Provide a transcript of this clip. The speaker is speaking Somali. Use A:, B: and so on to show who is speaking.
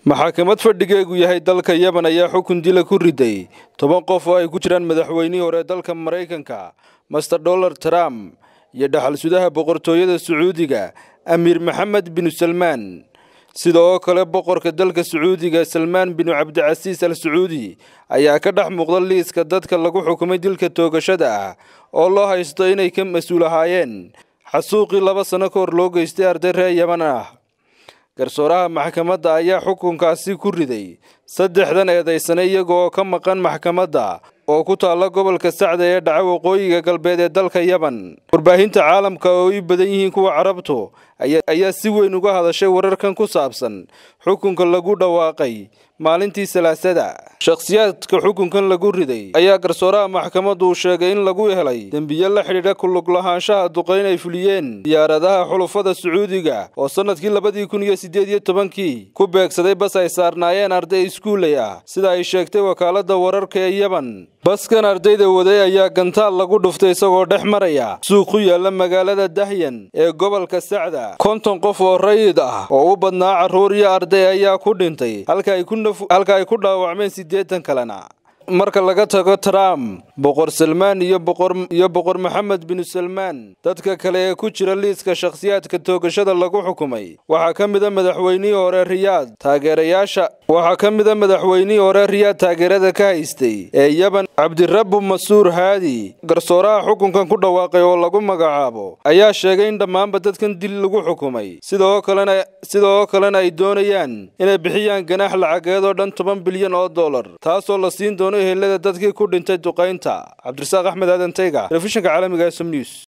A: maxakamad fadhigeegu yahay dalka yemen ayaa xukun dila ku riday toban qof oo ay ku jiraan madaxweynihii hore dalka maraykanka master donald trump iyo dhaxal sudaha boqortooyada sacuudiga amiir maxamed binu salmaan sida oo kale boqorka dalka sacuudiga salmaan binu cabdicasiis al sacuudi ayaa ka dhex muuqda liiska dadka lagu xukumay dilka toogashada ah oo loo haysto inay ka mas-uul ahaayeen xasuuqii laba sano ka hor loo geystay arday reer yeman ah garsooraha maxkamadda ayaa xukunkaasi ku riday saddexdan eedaysane iyaga oo ka maqan maxkamadda oo ku taalla gobolka sacda ee dhaca waqooyiga galbeed ee dalka yemen warbaahinta caalamka oo i badan yihiin kuwa carabtu ayaa si weyn uga hadashay wararkan ku saabsan xukunka lagu dhawaaqay maalintii salaasada shakhsiyaadka xukunkan lagu riday ayaa garsooraha maxkamaddu uu sheegay in lagu helay dembiye la xidhiidha kulug lahaanshaha duqayn ay fuliyeen diyaaradaha xulufada sacuudiga oo sannadkii labadii kun iyo siddeed iyo tobankii ku beegsaday bas ay saarnaayeen arday iskuuley ah sida ay sheegtay wakaaladda wararka ee yemen baskan ardayda waday ayaa gantaal lagu dhuftay isagoo dhex maraya suuq ku yaalla magaalada dahyan ee gobolka sacda konton qof oo rayid ah oo u badnaa carruur iyo arday ayaa ku dhintay halka ay ku dhaawacmeen siddeetan kalena marka laga tago trump boqor salmaan iyo boqor maxamed binu salmaan dadka kale ee ku jira liiska shakhsiyaadka toogashada lagu xukumay waxaa ka mida madaxweynihii hore riyaad taageerayaasha waxaa ka mida madaxweynihii hore riyaad taageerada ka haystay ee yeban cabdirabbu masuur haadi garsooraha xukunkan ku dhawaaqay oo lagu magacaabo ayaa sheegay in dhammaanba dadkan dil lagu xukumay sidoo kalena sidoo kalena ay doonayaan inay bixiyaan ganaax lacageed oo dhan toban bilyan oo dollar taasoo la siin doono helada dadkii ku dhintay duqaynta cabdirasaaq axmed aadan tayga telefishinka caalamiga ee som news